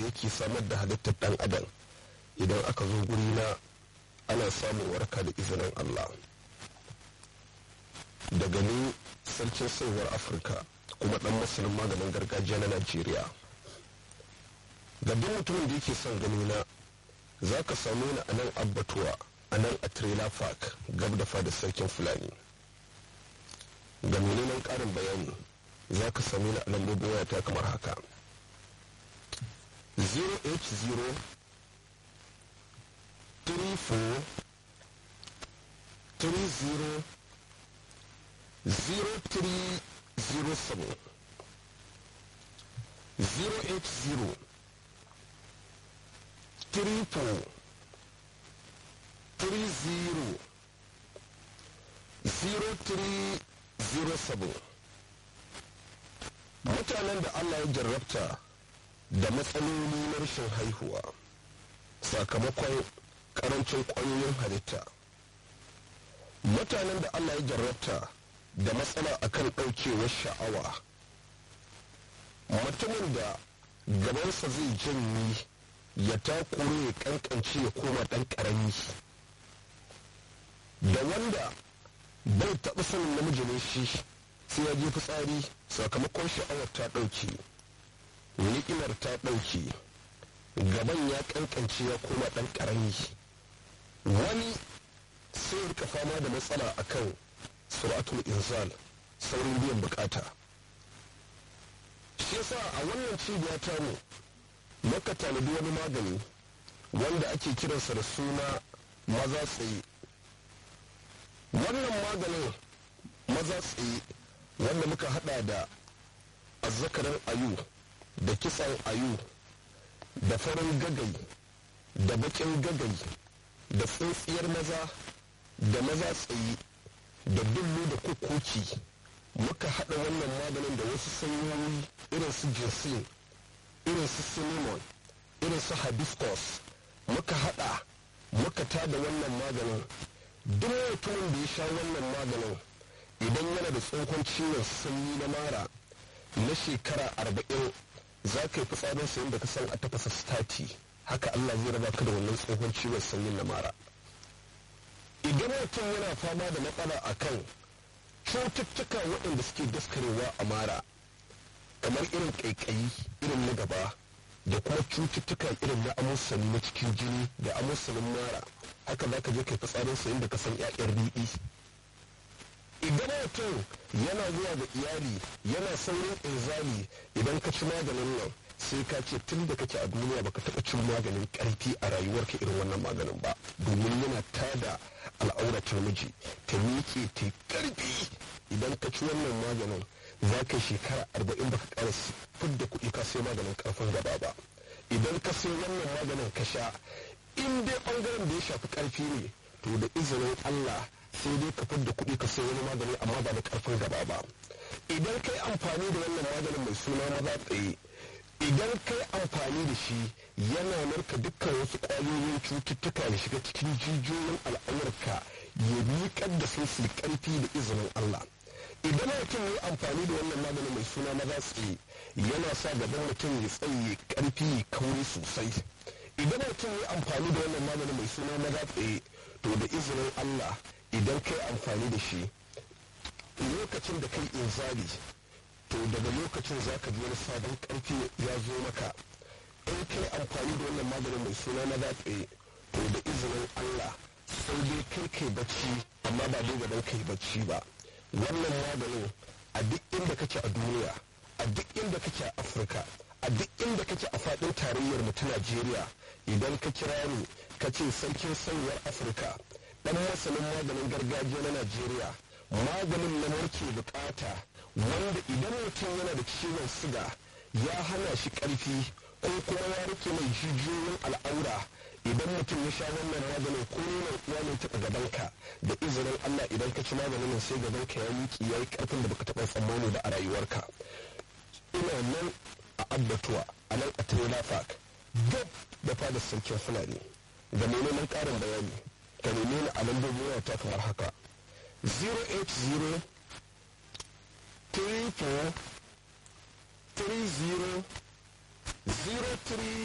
yake samar da halittar ɗan adam idan aka zo guri na ana samun warka da izinin allah daga ni sarkin sauwar afirka kuma ɗan masanin maganin gargajiya na najeriya ga duk mutumin da yake son gani na za ka same ni a nan abbatuwa a nan a trailer park gab da fada sarkin fulani ga neman ƙarin bayani za ka same ni a lambobin wayata kamar haka 080 34 30 0307 080 triple three zero zero three zero seven mutanen da Allah ya jarrabta da matsaloli na rashin haihuwa sakamakon karancin ƙwayoyin halitta mutanen da Allah ya jarrabta da matsala akan ɗaukewar sha'awa mutumin da gabansa zai janye ya takure ya kankance ya koma ɗan ƙarami da wanda bai taɓa sanin namiji ne shi sai ya je fitsari sakamakon sha'awar ta ɗauke ni'imar ta ɗauke gaban ya kankance ya koma ɗan ƙarami wani sai ya rika fama da matsala akan suratul inzal saurin biyan bukata shi yasa a wannan cibiya tamu muka tanadi wani magani wanda ake kiransa da suna maza tsaye wannan maganin maza tsaye wanda muka hada da azzakarin ayu da kisan ayu da farin gagai da bakin gagai da tsintsiyar maza da maza tsaye da dullu da kukuki muka hada wannan maganin da wasu sanyoyi irin su jinsin irin su cinnamon irin su hibiscus muka hada muka tada wannan maganin duk mutumin da ya sha wannan maganin idan yana da tsohon ciwon sanyi na mara na shekara arba'in za ka yi fitsarin sayin da ka san a tafasa stati haka allah zai raba ka da wannan tsohon ciwon sanyin na mara idan mutum yana fama da matsala akan cututtuka waɗanda suke daskarewa a mara kamar irin ƙaiƙayi irin na gaba da kuma cututtuka irin na amusani na cikin jini da amusanin mara haka za ka je kai fitsarin sayin da ka san ƴaƴan riɗi idan mutum yana zuwa da iyali yana saurin inzali idan ka ci maganin nan sai ka ce tun da kake a duniya baka taɓa cin maganin ƙarfi a rayuwarka irin wannan maganin ba domin yana tada al'auratar miji ta miƙe ta ƙarfi idan ka ci wannan maganin za ka shekara arba'in baka ƙara fidda kuɗi ka sai maganin ƙarfin gaba ba idan ka sai wannan maganin ka sha in dai ɓangaren da ya shafi ƙarfi ne to da izinin Allah sai dai ka fidda kuɗi ka sai wani magani amma ba da ƙarfin gaba ba idan kai amfani da wannan maganin mai suna maza tsaye idan kai amfani da shi yana narka dukkan wasu ƙwayoyin cututtuka da shiga cikin jijiyoyin al'aurarka ya miƙar da su su ƙarfi da izinin Allah idan mutum ya amfani da wannan maganin mai suna maza tsaye yana sa gaban mutum ya tsaye ƙarfi kauri sosai idan mutum ya amfani da wannan maganin mai suna maza tsaye to da izinin Allah idan kai amfani da shi lokacin da kai inzali to daga lokacin za ka ji wani sabon karfi ya zo maka in kai amfani da wannan maganin mai suna na datse to da izinin Allah sai dai kai kai bacci amma ba dai gaban kai bacci ba wannan maganin a duk inda kake a duniya a duk inda kake a Afirka a duk inda kake a faɗin tarayyar mu ta Najeriya idan ka kira ni ka ce sarkin sanyar Afirka dan masanin maganin gargajiya na Najeriya maganin na muke bukata wanda idan mutum yana da ciwon siga ya hana shi karfi ko kuma ya rike mai jijiyoyin al'aura idan mutum ya sha wannan maganin ko nuna uwa ne taɓa gabanka da izinin Allah idan ka ci maganin sai gabanka ya miki ya yi karfin da baka taɓa tsammani ba a rayuwarka ina nan a abbatuwa a nan a trailer park duk da fadar sarkin fulani ga mai neman ƙarin bayani ka neme ni a lambobin wata kamar haka 080 34 30 03